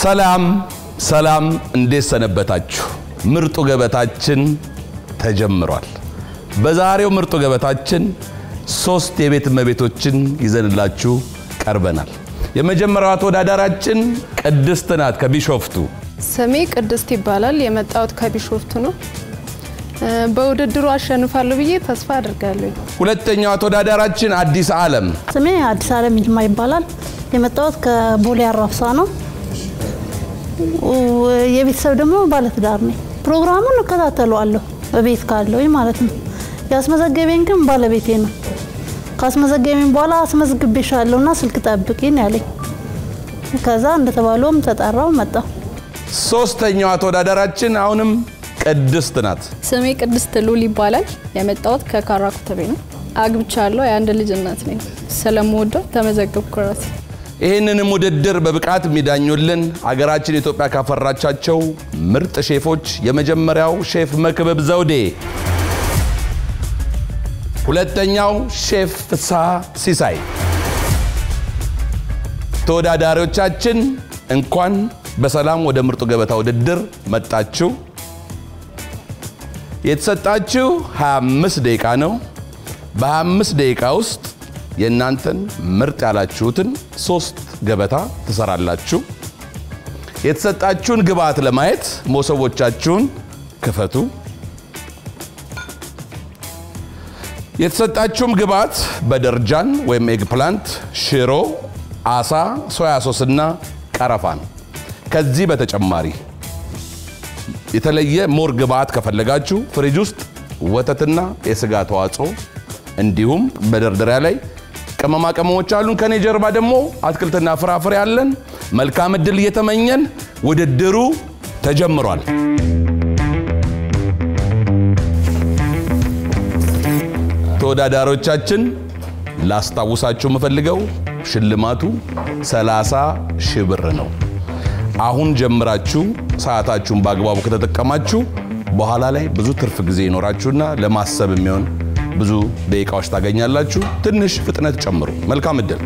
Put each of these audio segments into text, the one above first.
ሰላም ሰላም፣ እንዴት ሰነበታችሁ? ምርጡ ገበታችን ተጀምሯል። በዛሬው ምርጡ ገበታችን ሶስት የቤት እመቤቶችን ይዘንላችሁ ቀርበናል። የመጀመሪያዋ ተወዳዳራችን ቅድስት ናት ከቢሾፍቱ። ስሜ ቅድስት ይባላል። የመጣሁት ከቢሾፍቱ ነው። በውድድሩ አሸንፋለሁ ብዬ ተስፋ አድርጋለሁ። ሁለተኛዋ ተወዳዳራችን አዲስ ዓለም። ስሜ አዲስ ዓለም ይልማ ይባላል። የመጣሁት ከቦሌ አራብሳ ነው። የቤተሰብ ደግሞ ባለትዳር ነኝ። ፕሮግራሙን እከታተለዋለሁ በቤት ካለው ማለት ነው። ያስመዘገበኝ ግን ባለቤቴ ነው። ካስመዘገበኝ በኋላ አስመዝግቤሻለሁና ስልክ ጠብቂን ያለኝ። ከዛ እንደተባለውም ተጠራው መጣሁ። ሶስተኛዋ ተወዳዳራችን አሁንም ቅድስት ናት። ስሜ ቅድስት ሉል ይባላል። የመጣሁት ከካራ ኩተቤ ነው። አግብቻለሁ። የአንድ ልጅ እናት ነኝ። ስለምወደው ተመዘገብኩ ራሴ። ይህንንም ውድድር በብቃት የሚዳኙልን አገራችን ኢትዮጵያ ካፈራቻቸው ምርጥ ሼፎች የመጀመሪያው ሼፍ መክብብ ዘውዴ፣ ሁለተኛው ሼፍ ፍስሐ ሲሳይ። ተወዳዳሪዎቻችን እንኳን በሰላም ወደ ምርጡ ገበታ ውድድር መጣችሁ። የተሰጣችሁ 25 ደቂቃ ነው። በ25 ደቂቃ ውስጥ የእናንተን ምርጥ ያላችሁትን ሶስት ገበታ ትሰራላችሁ። የተሰጣችሁን ግብአት ለማየት መሶቦቻችሁን ክፈቱ። የተሰጣችሁም ግብአት በደርጃን ወይም ኤግ ፕላንት፣ ሽሮ፣ አሳ፣ ሶያ ሶስ እና ቀረፋ ነው። ከዚህ በተጨማሪ የተለየ ሞር ግብአት ከፈለጋችሁ ፍሪጅ ውስጥ ወተትና የስጋ ተዋጽኦ እንዲሁም በደርደሪያ ላይ ቅመማ ቅመሞች አሉን። ከኔ ጀርባ ደግሞ አትክልትና ፍራፍሬ አለን። መልካም እድል እየተመኘን ውድድሩ ተጀምሯል። ተወዳዳሪዎቻችን ላስታውሳችሁ የምፈልገው ሽልማቱ 30 ሺህ ብር ነው። አሁን ጀምራችሁ ሰዓታችሁን በአግባቡ ከተጠቀማችሁ በኋላ ላይ ብዙ ትርፍ ጊዜ ይኖራችሁና ለማሰብ የሚሆን ብዙ ደቂቃዎች ታገኛላችሁ። ትንሽ ፍጥነት ጨምሩ። መልካም እድል።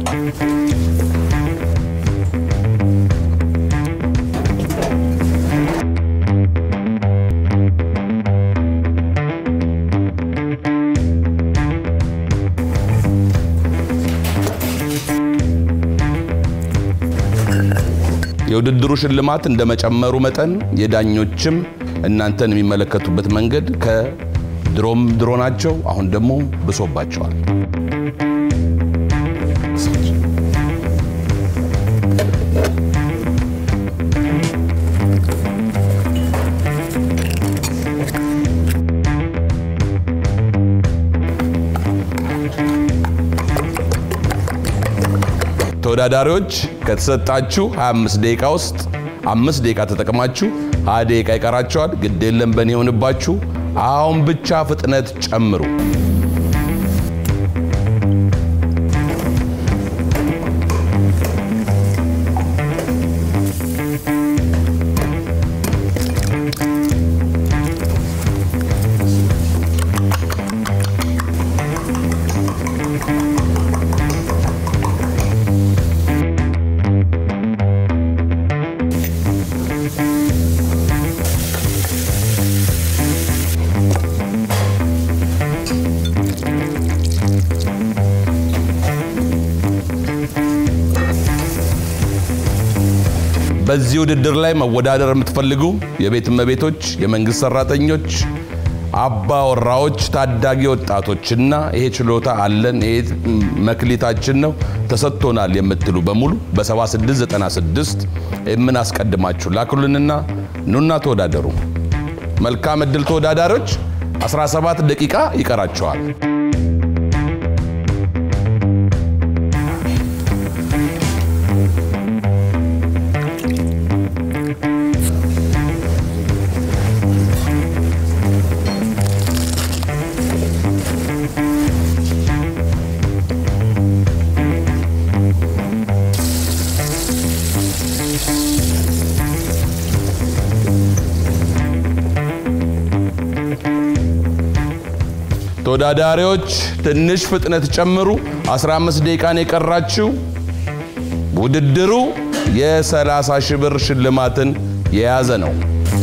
የውድድሩ ሽልማት እንደመጨመሩ መጠን የዳኞችም እናንተን የሚመለከቱበት መንገድ ከድሮም ድሮ ናቸው። አሁን ደግሞ ብሶባቸዋል። ተወዳዳሪዎች ከተሰጣችሁ 25 ደቂቃ ውስጥ አምስት ደቂቃ ተጠቅማችሁ 20 ደቂቃ ይቀራቸዋል። ግድ የለም በእኔ የሆንባችሁ። አሁን ብቻ ፍጥነት ጨምሩ። በዚህ ውድድር ላይ መወዳደር የምትፈልጉ የቤት እመቤቶች፣ የመንግስት ሰራተኞች፣ አባወራዎች፣ ታዳጊ ወጣቶችና ይሄ ችሎታ አለን ይሄ መክሊታችን ነው ተሰጥቶናል የምትሉ በሙሉ በ7696 የምን አስቀድማችሁ ላክሉንና ኑና ተወዳደሩ። መልካም እድል ተወዳዳሪዎች። 17 ደቂቃ ይቀራቸዋል። ተወዳዳሪዎች ትንሽ ፍጥነት ጨምሩ። 15 ደቂቃ ነው የቀራችሁ። ውድድሩ የ30 ሺህ ብር ሽልማትን የያዘ ነው።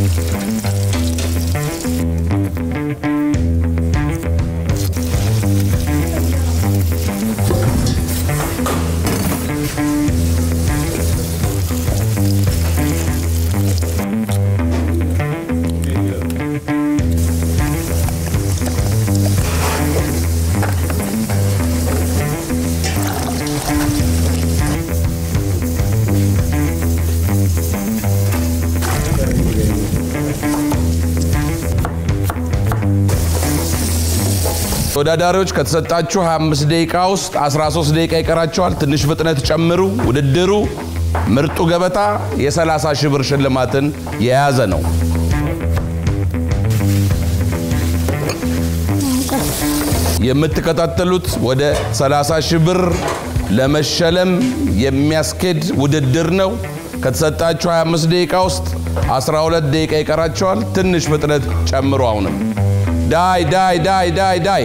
ተወዳዳሪዎች ከተሰጣችሁ 25 ደቂቃ ውስጥ 13 ደቂቃ ይቀራቸዋል። ትንሽ ፍጥነት ጨምሩ። ውድድሩ ምርጡ ገበታ የ30 ሺህ ብር ሽልማትን የያዘ ነው። የምትከታተሉት ወደ 30 ሺህ ብር ለመሸለም የሚያስኬድ ውድድር ነው። ከተሰጣችሁ 25 ደቂቃ ውስጥ 12 ደቂቃ ይቀራቸዋል። ትንሽ ፍጥነት ጨምሩ። አሁንም ዳይ ዳይ ዳይ ዳይ ዳይ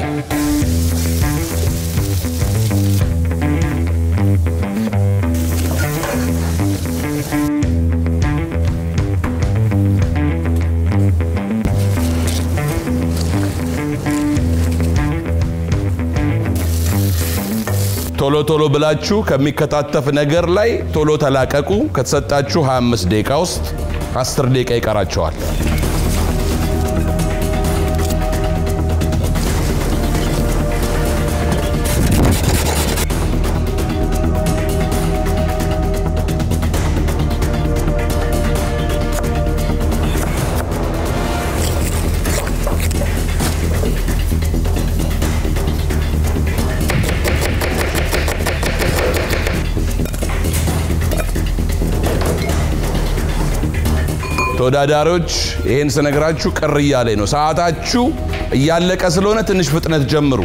ቶሎ ቶሎ ብላችሁ ከሚከታተፍ ነገር ላይ ቶሎ ተላቀቁ። ከተሰጣችሁ 25 ደቂቃ ውስጥ 10 ደቂቃ ይቀራቸዋል። ተወዳዳሪዎች ይህን ስነግራችሁ ቅር እያለኝ ነው። ሰዓታችሁ እያለቀ ስለሆነ ትንሽ ፍጥነት ጀምሩ።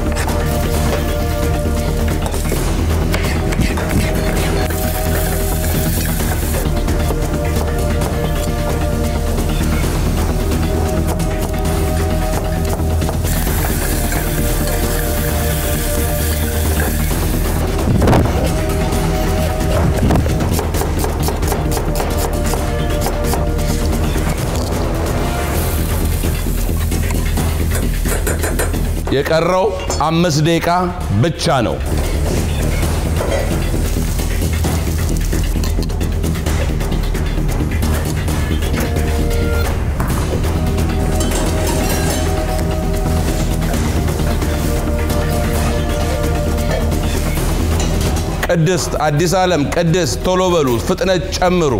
የቀረው አምስት ደቂቃ ብቻ ነው። ቅድስት አዲስ ዓለም ቅድስት ቶሎ በሉ፣ ፍጥነት ጨምሩ።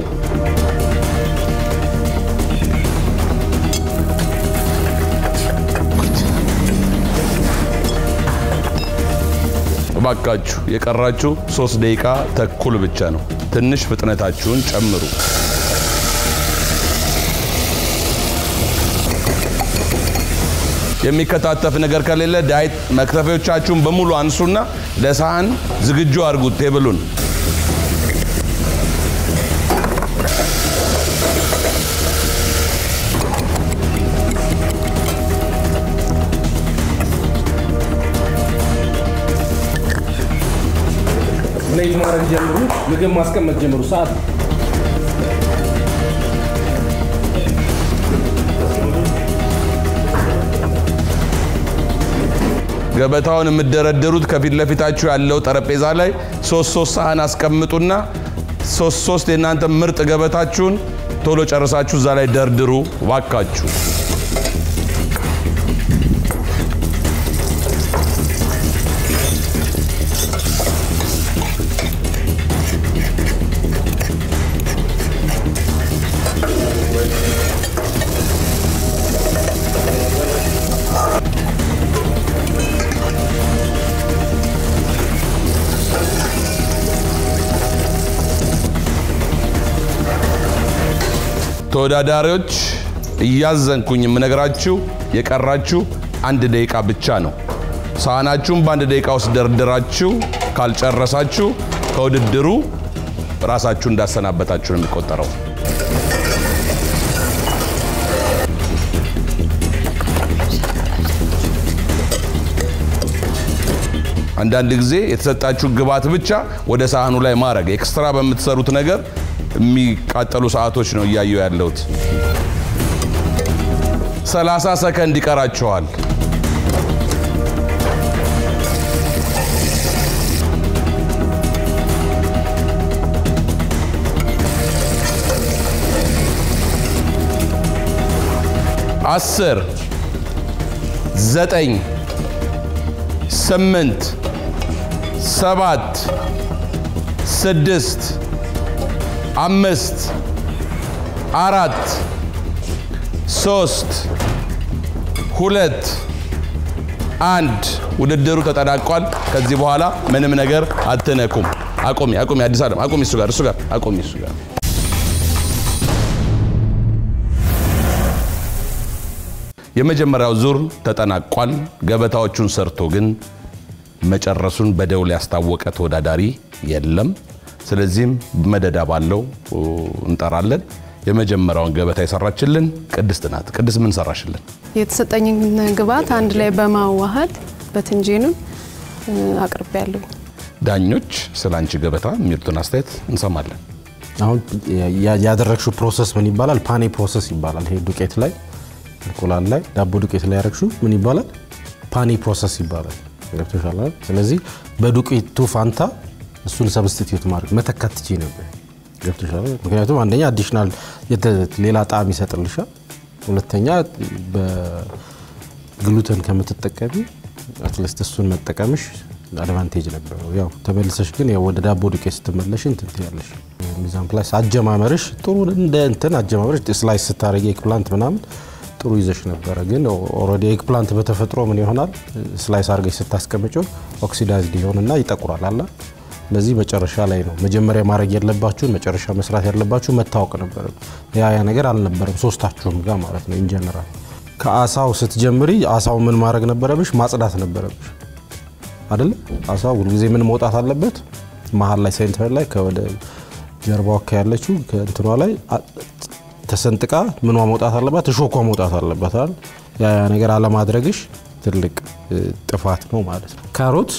እባካችሁ የቀራችሁ ሶስት ደቂቃ ተኩል ብቻ ነው። ትንሽ ፍጥነታችሁን ጨምሩ። የሚከታተፍ ነገር ከሌለ ዳይት መክተፊያዎቻችሁን በሙሉ አንሱና ለሳህን ዝግጁ አድርጉት ቴብሉን። ፕሌት ማድረግ ጀምሩ። ምግብ ማስቀመጥ ጀምሩ። ሰዓት ገበታውን የምትደረድሩት ከፊት ለፊታችሁ ያለው ጠረጴዛ ላይ ሶስት ሶስት ሳህን አስቀምጡና ሶስት ሶስት የእናንተ ምርጥ ገበታችሁን ቶሎ ጨርሳችሁ እዛ ላይ ደርድሩ ዋካችሁ። ተወዳዳሪዎች እያዘንኩኝ የምነግራችሁ የቀራችሁ አንድ ደቂቃ ብቻ ነው። ሳህናችሁን በአንድ ደቂቃ ውስጥ ደርድራችሁ ካልጨረሳችሁ ከውድድሩ ራሳችሁ እንዳሰናበታችሁ ነው የሚቆጠረው። አንዳንድ ጊዜ የተሰጣችሁ ግብዓት ብቻ ወደ ሳህኑ ላይ ማድረግ ኤክስትራ በምትሰሩት ነገር የሚቃጠሉ ሰዓቶች ነው እያየሁ ያለሁት። 30 ሰከንድ ይቀራችኋል። አስር ዘጠኝ ስምንት ሰባት ስድስት አምስት አራት ሶስት ሁለት አንድ ውድድሩ ተጠናቋል። ከዚህ በኋላ ምንም ነገር አትነኩም። አቁሚ አቁሚ፣ አዲስ ዓለም አቁሚ፣ እሱ ጋር እሱ ጋር አቁሚ፣ እሱ ጋር የመጀመሪያው ዙር ተጠናቋል። ገበታዎቹን ሰርቶ ግን መጨረሱን በደውል ያስታወቀ ተወዳዳሪ የለም። ስለዚህም መደዳ ባለው እንጠራለን። የመጀመሪያውን ገበታ የሰራችልን ቅድስት ናት። ቅድስት ምን ሰራሽልን? የተሰጠኝን ግብዓት አንድ ላይ በማዋሃድ በትንጄኑን አቅርቤያለሁ። ዳኞች ስለ አንቺ ገበታ የሚሉትን አስተያየት እንሰማለን። አሁን ያ- ያደረግሽው ፕሮሰስ ምን ይባላል? ፓኔ ፕሮሰስ ይባላል። ይሄ ዱቄት ላይ እንቁላል ላይ ዳቦ ዱቄት ላይ ያደረግሽው ምን ይባላል? ፓኔ ፕሮሰስ ይባላል። ገብቶሻል አይደል? ስለዚህ በዱቄቱ ፋንታ እሱን ሰብስቲትዩት ማድረግ መተካት ትችይ ነበር። ገብቶሻል አይደል? ምክንያቱም አንደኛ አዲሽናል ሌላ ጣዕም ይሰጥልሻል። ሁለተኛ በግሉተን ከምትጠቀሚ አትሊስት እሱን መጠቀምሽ አድቫንቴጅ ነበረው። ያው ተመልሰሽ ግን ያው ወደ ዳቦ ዱቄት ስትመለሽ እንትን ትያለሽ። ሚዛን ፕላስ አጀማመርሽ ጥሩ እንደ እንትን አጀማመርሽ ስላይስ ስታደርጊ ኤግፕላንት ምናምን ጥሩ ይዘሽ ነበረ። ግን ኦልሬዲ ኤግፕላንት በተፈጥሮ ምን ይሆናል ስላይስ አድርገሽ ስታስቀምጪው ኦክሲዳይዝድ ይሆንና ይጠቁራል አላ ለዚህ መጨረሻ ላይ ነው መጀመሪያ ማድረግ ያለባችሁን መጨረሻ መስራት ያለባችሁ መታወቅ ነበረ። ያ ያ ነገር አልነበረም ሶስታችሁም ጋር ማለት ነው። ኢንጀነራል ከአሳው ስትጀምሪ አሳው ምን ማድረግ ነበረብሽ? ማጽዳት ነበረብሽ አይደለ? አሳው ሁልጊዜ ምን መውጣት አለበት? መሀል ላይ ሴንተር ላይ ከወደ ጀርባዋ አካ ያለችው ከእንትኗ ላይ አ- ተሰንጥቃ ምኗ መውጣት አለባት? እሾኳ መውጣት አለባት አይደል? ያ ያ ነገር አለማድረግሽ ትልቅ እ, ጥፋት ነው ማለት ነው። ካሮት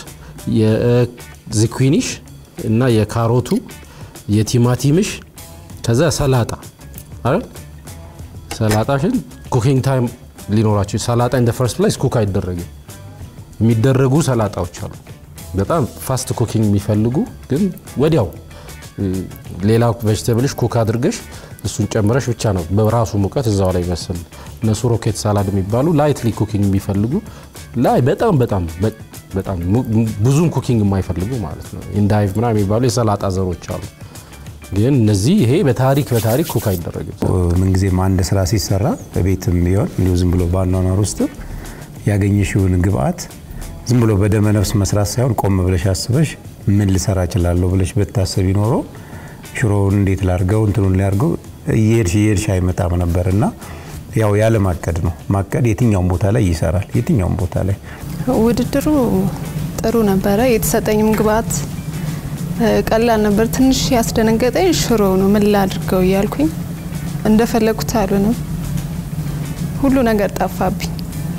የዝኩኒሽ እና የካሮቱ የቲማቲምሽ ከዛ ሰላጣ አይደል? ሰላጣሽን ኩኪንግ ታይም ሊኖራቸው ሰላጣ ኢን ፈርስት ፕሌስ ኩክ አይደረግም። የሚደረጉ ሰላጣዎች አሉ በጣም ፋስት ኩኪንግ የሚፈልጉ ግን ወዲያው እ, ሌላ ቬጅቴብልሽ ኩክ አድርገሽ እሱን ጨምረሽ ብቻ ነው በራሱ ሙቀት እዛው ላይ ይመስል እነሱ ሮኬት ሳላድ የሚባሉ ላይትሊ ኩኪንግ የሚፈልጉ ላይ በጣም በጣም በ- በጣም mu- mu- ብዙም ኩኪንግ የማይፈልጉ ማለት ነው ኢንዳይቭ ምናምን የሚባሉ የሰላጣ ዘሮች አሉ። ግን እነዚህ ይሄ በታሪክ በታሪክ ኩክ አይደረግም። ምንጊዜም አንድ ስራ ሲሰራ በቤትም ቢሆን እንዲሁ ዝም ብሎ በአኗኗር ውስጥም ያገኘሽውን ግብአት ዝም ብሎ በደመ ነፍስ መስራት ሳይሆን ቆም ብለሽ አስበሽ ምን ልሰራ እችላለሁ ብለሽ ብታስብ ይኖረው ሽሮውን እንዴት ላርገው እንትኑን ሊያርገው እየሄድሽ እየሄድሽ አይመጣም ነበር እና ያው ያለ ማቀድ ነው። ማቀድ የትኛውም ቦታ ላይ ይሰራል። የትኛውም ቦታ ላይ ውድድሩ ጥሩ ነበረ። የተሰጠኝም ግብዓት እ፣ ቀላል ነበር። ትንሽ ያስደነገጠኝ ሽሮ ነው። ምን ላድርገው እያልኩኝ እንደፈለጉት አልሆነም። ሁሉ ነገር ጠፋብኝ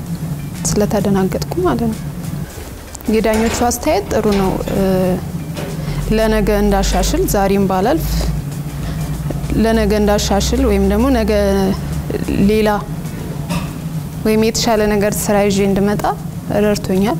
ስለተደናገጥኩ ማለት ነው። የዳኞቹ አስተያየት ጥሩ ነው። እ፣ ለነገ እንዳሻሽል ዛሬም ባላልፍ ለነገ እንዳሻሽል ወይም ደግሞ ነገ ሌላ ወይም የተሻለ ነገር ስራ ይዤ እንድመጣ ረድቶኛል።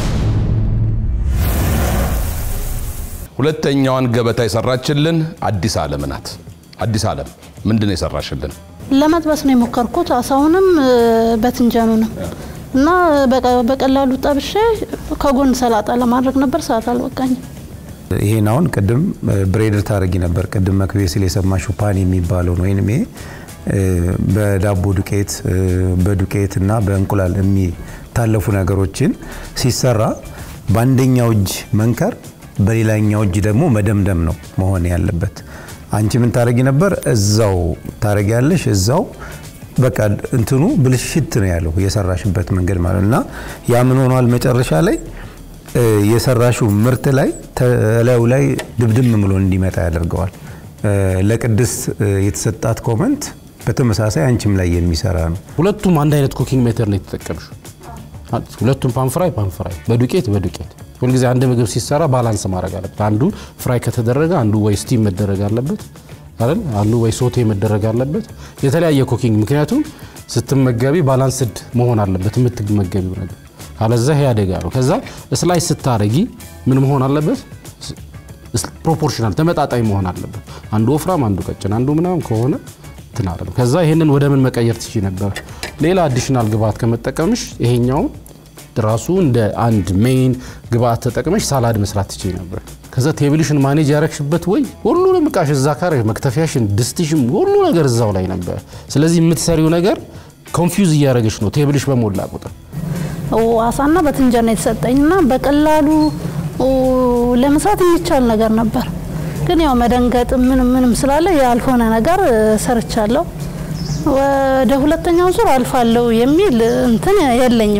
ሁለተኛዋን ገበታ የሰራችልን አዲስ ዓለም ናት። አዲስ ዓለም ምንድን ነው የሰራሽልን? ለመጥበስ ነው የሞከርኩት አሳውንም እ፣ በትንጀኑንም እና በቀ- በቀላሉ ጠብሼ ከጎን ሰላጣ ለማድረግ ነበር። ሰዓት አልበቃኝም። ይሄን አሁን ቅድም ብሬድር ታደርጊ ነበር። ቅድም መክቤ ስል የሰማሽው ፓን የሚባለውን ወይም ይሄ እ፣ በዳቦ ዱቄት እ፣ በዱቄት እና በእንቁላል የሚታለፉ ነገሮችን ሲሰራ በአንደኛው እጅ መንከር፣ በሌላኛው እጅ ደግሞ መደምደም ነው መሆን ያለበት። አንቺ ምን ታደርጊ ነበር? እዛው ታደርጊያለሽ እዛው በቃ እንትኑ ብልሽት ነው ያለው የሰራሽበት መንገድ ማለት ነው። እና ያ ምን ሆኗል መጨረሻ ላይ እ፣ የሰራሽው ምርት ላይ ተላዩ ላይ ድብድም ብሎ እንዲመጣ ያደርገዋል። እ፣ ለቅድስት እ፣ የተሰጣት ኮመንት በተመሳሳይ አንቺም ላይ የሚሰራ ነው። ሁለቱም አንድ አይነት ኩኪንግ ሜተድ ነው የተጠቀምሽው። ሁለቱም ፓንፍራይ ፓንፍራይ፣ በዱቄት በዱቄት ሁልጊዜ አንድ ምግብ ሲሰራ ባላንስ ማድረግ አለበት። አንዱ ፍራይ ከተደረገ አንዱ ወይ ስቲም መደረግ አለበት አይደል? አንዱ ወይ ሶቴ መደረግ አለበት። የተለያየ ኩኪንግ፣ ምክንያቱም ስትመገቢ ባላንስድ መሆን አለበት የምትመገቢው ነገር፣ ካለዛ ይሄ አደጋ ነው። ከዛ ስላይስ ስታረጊ ምን መሆን አለበት? ፕሮፖርሽናል ተመጣጣኝ መሆን አለበት። አንዱ ወፍራም፣ አንዱ ቀጭን፣ አንዱ ምናምን ከሆነ እንትን አይደለም። ከዛ ይሄንን ወደ ምን መቀየር ትችይ ነበር? ሌላ አዲሽናል ግብአት ከመጠቀምሽ ይሄኛውን ራሱ እንደ አንድ ሜይን ግብአት ተጠቅመሽ ሳላድ መስራት ትችይ ነበር። ከዛ ቴብልሽን ማኔጅ ያረግሽበት ወይ ሁሉንም እቃሽ እዛ ካረ መክተፊያሽን፣ ድስትሽም ሁሉ ነገር እዛው ላይ ነበር። ስለዚህ የምትሰሪው ነገር ኮንፊውዝ እያደረገሽ ነው ቴብልሽ በሞላ ቁጥር። አሳና በትንጀራ ነው የተሰጠኝና በቀላሉ ለመስራት የሚቻል ነገር ነበር። ግን ያው መደንገጥ ምንም ምንም ስላለ ያልሆነ ነገር ሰርቻለሁ። ወደ ሁለተኛው ዙር አልፋለሁ የሚል እንትን የለኝም።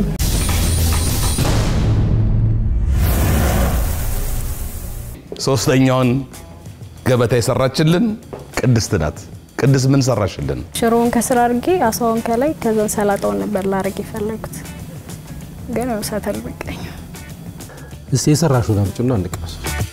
ሶስተኛውን ገበታ የሰራችልን ቅድስት ናት። ቅድስት ምን ሰራሽልን? ሽሮውን ከስር አድርጌ አሳውን ከላይ ከዛ ሰላጣውን ነበር ላረግ የፈለጉት ግን ያው እሳት አልበቃኝ። እስቲ የሰራሽውን አምጪና እንቅመስ።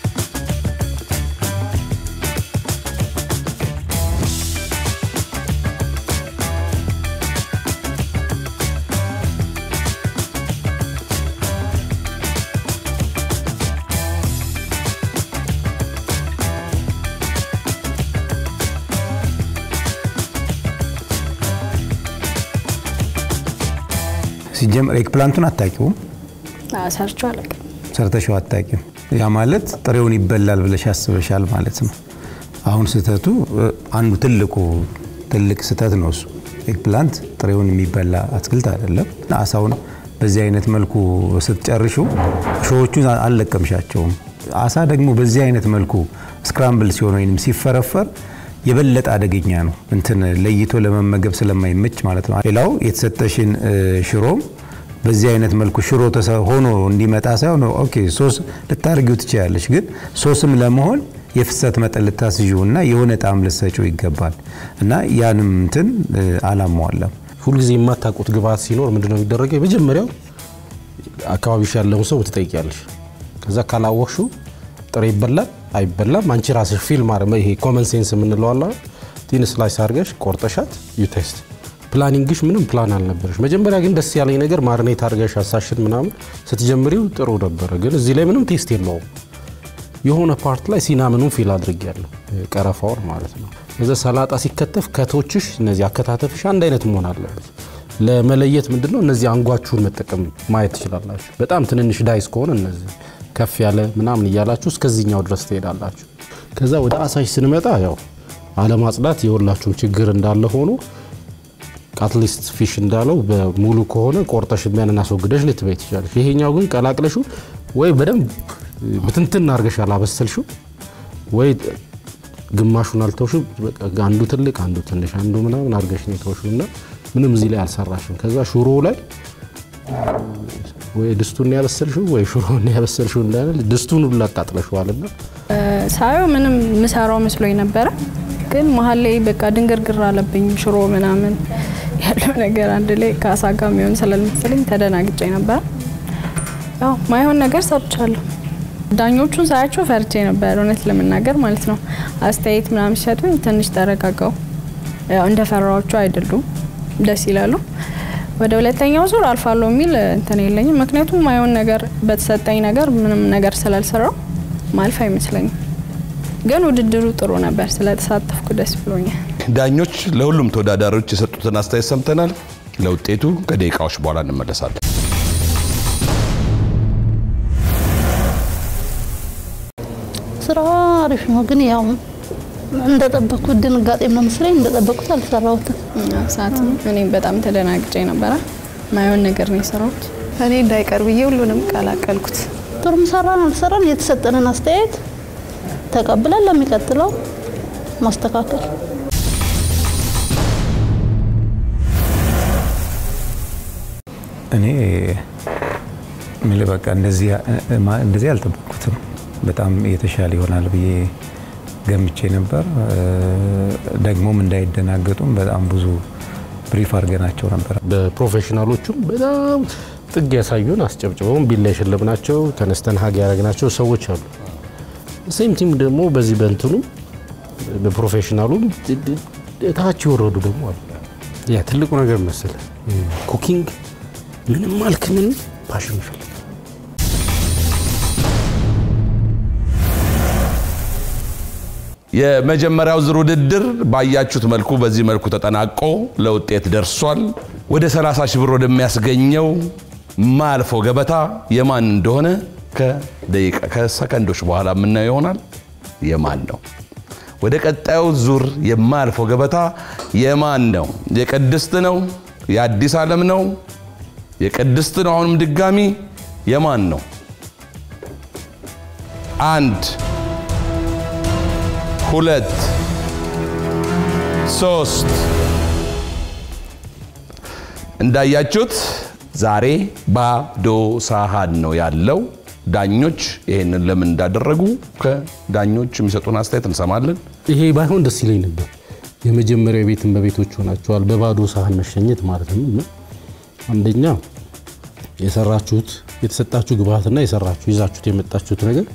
ሲጀምር ኤግፕላንቱን አታውቂውም፣ ሰርቼው አላውቅም። ሰርተሽው አታውቂም። ያ ማለት ጥሬውን ይበላል ብለሽ አስበሻል ማለት ነው። አሁን ስህተቱ አንዱ ትልቁ ትልቅ ስህተት ነው እሱ። ኤግፕላንት ጥሬውን የሚበላ አትክልት አይደለም። አሳውን በዚህ አይነት መልኩ ስትጨርሹ ሾዎቹን አልለቀምሻቸውም። አሳ ደግሞ በዚህ አይነት መልኩ ስክራምብል ሲሆን ወይም ሲፈረፈር የበለጠ አደገኛ ነው። እንትን ለይቶ ለመመገብ ስለማይመች ማለት ነው። ሌላው የተሰጠሽን ሽሮም በዚህ አይነት መልኩ ሽሮ ሆኖ እንዲመጣ ሳይሆን ኦኬ ሶስ ልታርጊው ትችላለች፣ ግን ሶስም ለመሆን የፍሰት መጠን ልታስዥው እና የሆነ ጣዕም ልትሰጪው ይገባል እና ያንም እንትን አላሟለም። ሁልጊዜ የማታውቁት ግብአት ሲኖር ምንድነው የሚደረገው? የመጀመሪያው አካባቢሽ ያለውን ሰው ትጠይቂያለሽ። ከዛ ካላወቅሽው ጥሬ ይበላል አይበላም፣ አንቺ ራስሽ ፊልም አረ ይሄ ኮመን ሴንስ የምንለው አለ ቲን ስላይስ አድርገሽ ቆርጠሻት ዩ ቴስት ፕላኒንግሽ ምንም ፕላን አልነበረሽ። መጀመሪያ ግን ደስ ያለኝ ነገር ማርኔት አድርገሽ አሳሽን ምናምን ስትጀምሪው ጥሩ ነበረ፣ ግን እዚህ ላይ ምንም ቴስት የለውም። የሆነ ፓርት ላይ ሲናምኑን ፊል አድርጌያለሁ፣ ቀረፋውን ማለት ነው። እዛ ሰላጣ ሲከተፍ ከቶችሽ እነዚህ አከታተፍሽ አንድ አይነት መሆን አለበት። ለመለየት ምንድነው እነዚህ አንጓችሁን መጠቀም ማየት ትችላላችሁ። በጣም ትንንሽ ዳይስ ከሆነ እነዚህ ከፍ ያለ ምናምን እያላችሁ እስከዚህኛው ድረስ ትሄዳላችሁ። ከዛ ወደ አሳሽ ስንመጣ ያው አለማጽዳት የሁላችሁም ችግር እንዳለ ሆኖ አትሊስት ፊሽ እንዳለው በሙሉ ከሆነ ቆርጠሽ ቢያንን አስወግደሽ ልትበይ ትችላለሽ። ይሄኛው ግን ቀላቅለሹ ወይ በደንብ ብትንትን አድርገሽ አላበሰልሽው ወይ ግማሹን አልተውሽው። አንዱ ትልቅ አንዱ ትንሽ አንዱ ምናምን አድርገሽ ነው የተውሽው እና ምንም እዚህ ላይ አልሰራሽም። ከዛ ሹሮ ላይ ወይ ድስቱን ያበሰልሽው ወይ ሽሮን ያበሰልሽው እንዳለ ድስቱን ሁሉ አቃጥለሽዋልና ሳየው ምንም ምሰራው መስሎኝ ነበረ፣ ግን መሀል ላይ በቃ ድንግርግር አለብኝ። ሽሮ ምናምን ያለው ነገር አንድ ላይ ከአሳ ጋር የሚሆን ስላልመሰለኝ ተደናግጬ ነበረ። ያው ማይሆን ነገር ሰርቻለሁ። ዳኞቹን ሳያቸው ፈርቼ ነበር እውነት ለመናገር ማለት ነው። አስተያየት ምናምን ሲሰጡኝ ትንሽ ተረጋጋው። ያው እንደ ፈራዎቹ አይደሉም፣ ደስ ይላሉ። ወደ ሁለተኛው ዙር አልፋለሁ የሚል እንትን የለኝም። ምክንያቱም ማይሆን ነገር በተሰጠኝ ነገር ምንም ነገር ስላልሰራው ማልፍ አይመስለኝም። ግን ውድድሩ ጥሩ ነበር፣ ስለተሳተፍኩ ደስ ብሎኛል። ዳኞች ለሁሉም ተወዳዳሪዎች የሰጡትን አስተያየት ሰምተናል። ለውጤቱ ከደቂቃዎች በኋላ እንመለሳለን። ስራ አሪፍ ነው፣ ግን ያው እንደጠበቅኩት ድንጋጤም ነው መሰለኝ እንደጠበቅኩት አልሰራሁትም። ሰዓት እኔም በጣም ተደናግጬ ነበረ። ማይሆን ነገር ነው የሰራሁት። እኔ እንዳይቀር ብዬ ሁሉንም ቀላቀልኩት። ጥሩም ሰራን አልሰራን የተሰጠንን አስተያየት ተቀብለን ለሚቀጥለው ማስተካከል እኔ የምልህ በቃ እንደዚህ እንደዚህ አልጠበቅኩትም። በጣም የተሻለ ይሆናል ብዬ ገምቼ ነበር። ደግሞም እንዳይደናገጡም በጣም ብዙ ብሪፍ አድርገናቸው ነበር። በፕሮፌሽናሎቹም በጣም ጥግ ያሳዩን አስጨብጭበውን ቢላ የሸለምናቸው ተነስተን ሀግ ያደረግናቸው ሰዎች አሉ። ሴም ቲም ደግሞ በዚህ በእንትኑ በፕሮፌሽናሉም ታች የወረዱ ደግሞ አሉ። ያ ትልቁ ነገር መሰለ ኩኪንግ ምንም አልክ ምን ፓሽን ይፈልጋል። የመጀመሪያው ዙር ውድድር ባያችሁት መልኩ በዚህ መልኩ ተጠናቆ ለውጤት ደርሷል። ወደ 30 ሺህ ብር ወደሚያስገኘው ማልፈው ገበታ የማን እንደሆነ ከደቂቃ ከሰከንዶች በኋላ የምናየው ይሆናል። የማን ነው? ወደ ቀጣዩ ዙር የማልፈው ገበታ የማን ነው? የቅድስት ነው? የአዲስ ዓለም ነው? የቅድስት ነው? አሁንም ድጋሚ የማን ነው? አንድ ሁለት ሶስት እንዳያችሁት ዛሬ ባዶ ሳህን ነው ያለው። ዳኞች ይሄንን ለምን እንዳደረጉ ከዳኞች የሚሰጡን አስተያየት እንሰማለን። ይሄ ባይሆን ደስ ይለኝ ነበር። የመጀመሪያው ቤትን በቤቶች ሆናቸዋል። በባዶ ሳህን መሸኘት ማለት ነው። እና አንደኛ የሰራችሁት የተሰጣችሁ ግብአትና የሰራችሁ ይዛችሁት የመጣችሁት ነገር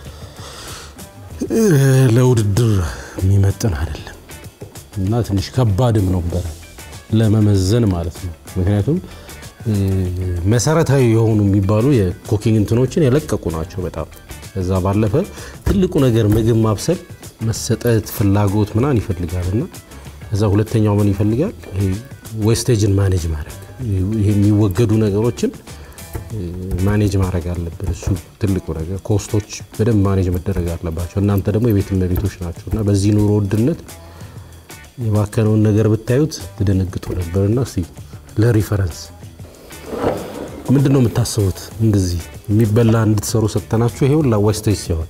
ለውድድር የሚመጥን አይደለም እና ትንሽ ከባድም ነበረ ለመመዘን ማለት ነው። ምክንያቱም መሰረታዊ የሆኑ የሚባሉ የኩኪንግ እንትኖችን የለቀቁ ናቸው በጣም ከዛ ባለፈ ትልቁ ነገር ምግብ ማብሰል መሰጠት ፍላጎት ምናምን ይፈልጋል እና ከዛ ሁለተኛው ምን ይፈልጋል ዌስቴጅን ማኔጅ ማድረግ ይሄ የሚወገዱ ነገሮችን ማኔጅ ማድረግ አለብን። እሱ ትልቁ ነገር ኮስቶች በደንብ ማኔጅ መደረግ አለባቸው። እናንተ ደግሞ የቤት እመቤቶች ናቸው እና በዚህ ኑሮ ውድነት የባከነውን ነገር ብታዩት ትደነግጡ ነበርና እስቲ ለሪፈረንስ ምንድን ነው የምታስቡት? እንደዚህ የሚበላ እንድትሰሩ ሰጥተናችሁ ይሄ ሁላ ዌስቴጅ ሲሆን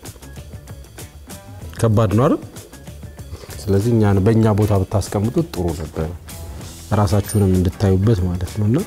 ከባድ ነው አይደል? ስለዚህ እኛን በእኛ ቦታ ብታስቀምጡት ጥሩ ነበረ፣ ራሳችሁንም እንድታዩበት ማለት ነው እና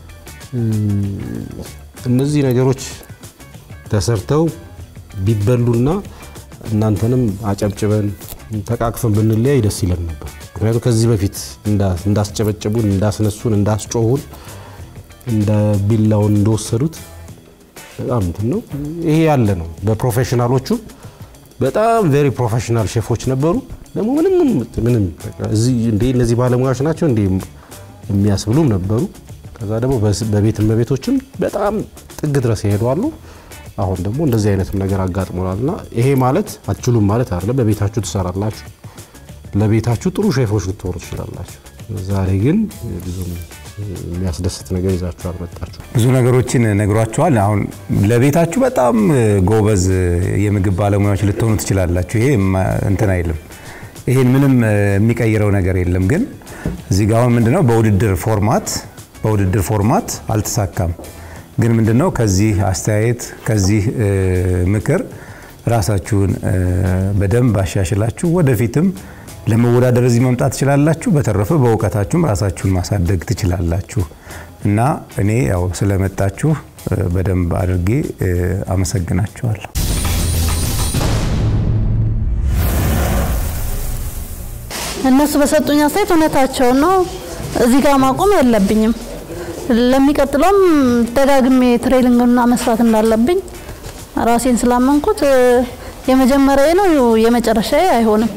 እነዚህ ነገሮች ተሰርተው ቢበሉና እናንተንም አጨብጭበን ተቃቅፈን ብንለያይ ደስ ይለን ነበር። ምክንያቱም ከዚህ በፊት እንዳስጨበጨቡን፣ እንዳስነሱን፣ እንዳስጮሁን እንደ ቢላውን እንደወሰዱት በጣም እንትን ነው። ይሄ ያለ ነው። በፕሮፌሽናሎቹ በጣም ቬሪ ፕሮፌሽናል ሼፎች ነበሩ። ደግሞ ምንም ምንም እዚህ እንደ እነዚህ ባለሙያዎች ናቸው እንደ የሚያስብሉም ነበሩ። ከዛ ደግሞ በቤት እመቤቶችም በጣም ጥግ ድረስ ይሄዳሉ። አሁን ደግሞ እንደዚህ አይነትም ነገር አጋጥሞናል እና ይሄ ማለት አትችሉም ማለት አይደለም። በቤታችሁ ትሰራላችሁ፣ ለቤታችሁ ጥሩ ሼፎች ልትሆኑ ትችላላችሁ። ዛሬ ግን ብዙም የሚያስደስት ነገር ይዛችሁ አልመጣችሁ። ብዙ ነገሮችን ነግሯቸዋል። አሁን ለቤታችሁ በጣም ጎበዝ የምግብ ባለሙያዎች ልትሆኑ ትችላላችሁ። ይሄ እንትን አይልም። ይሄን ምንም የሚቀይረው ነገር የለም። ግን እዚህ ጋር አሁን ምንድነው በውድድር ፎርማት በውድድር ፎርማት አልተሳካም። ግን ምንድነው ከዚህ አስተያየት ከዚህ ምክር ራሳችሁን በደንብ አሻሽላችሁ ወደፊትም ለመወዳደር እዚህ መምጣት ትችላላችሁ። በተረፈ በእውቀታችሁም ራሳችሁን ማሳደግ ትችላላችሁ እና እኔ ያው ስለመጣችሁ በደንብ አድርጌ አመሰግናችኋለሁ። እነሱ በሰጡኝ አስተያየት እውነታቸውን ነው። እዚህ ጋር ማቆም የለብኝም። ለሚቀጥለውም ደጋግሜ ትሬኒንግና መስራት እንዳለብኝ ራሴን ስላመንኩት የመጀመሪያ ነው የመጨረሻ አይሆንም።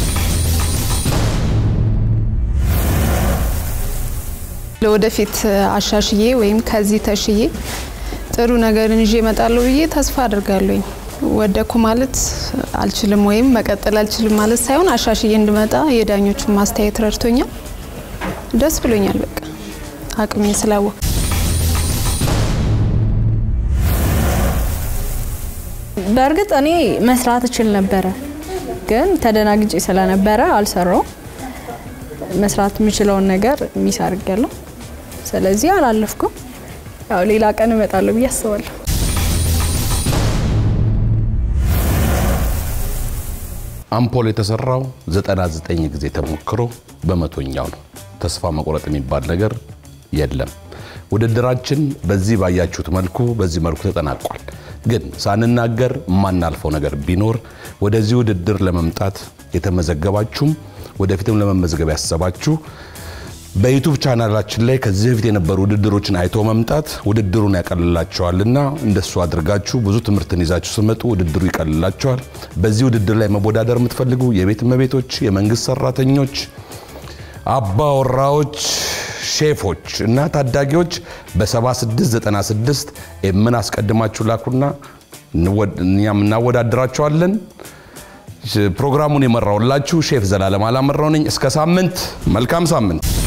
ለወደፊት አሻሽዬ ወይም ከዚህ ተሽዬ ጥሩ ነገርን ይዤ እመጣለሁ ብዬ ተስፋ አድርጋለሁኝ። ወደኩ ማለት አልችልም ወይም መቀጠል አልችልም ማለት ሳይሆን አሻሽዬ እንድመጣ የዳኞቹን ማስተያየት ረድቶኛል። ደስ ብሎኛል። በቃ አቅሜ ስላወቅ በእርግጥ እኔ መስራት እችል ነበረ፣ ግን ተደናግጬ ስለነበረ አልሰራው። መስራት የምችለውን ነገር ሚስ አድርጌያለሁ። ስለዚህ አላለፍኩም። ያው ሌላ ቀን እመጣለሁ ብዬ አስባለሁ። አምፖል የተሰራው 99 ጊዜ ተሞክሮ በመቶኛው ነው። ተስፋ መቁረጥ የሚባል ነገር የለም። ውድድራችን በዚህ ባያችሁት መልኩ በዚህ መልኩ ተጠናቋል። ግን ሳንናገር የማናልፈው ነገር ቢኖር ወደዚህ ውድድር ለመምጣት የተመዘገባችሁም ወደፊትም ለመመዝገብ ያሰባችሁ በዩቱብ ቻናላችን ላይ ከዚህ በፊት የነበሩ ውድድሮችን አይቶ መምጣት ውድድሩን ያቀልላቸዋልና እንደሱ አድርጋችሁ ብዙ ትምህርትን ይዛችሁ ስመጡ ውድድሩ ይቀልላቸዋል። በዚህ ውድድር ላይ መወዳደር የምትፈልጉ የቤት እመቤቶች፣ የመንግስት ሰራተኞች፣ አባወራዎች፣ ሼፎች እና ታዳጊዎች በ7696 ኤምን አስቀድማችሁ ላኩና እኛም እናወዳድራቸዋለን። ፕሮግራሙን የመራውላችሁ ሼፍ ዘላለም አላመራው ነኝ። እስከ ሳምንት፣ መልካም ሳምንት።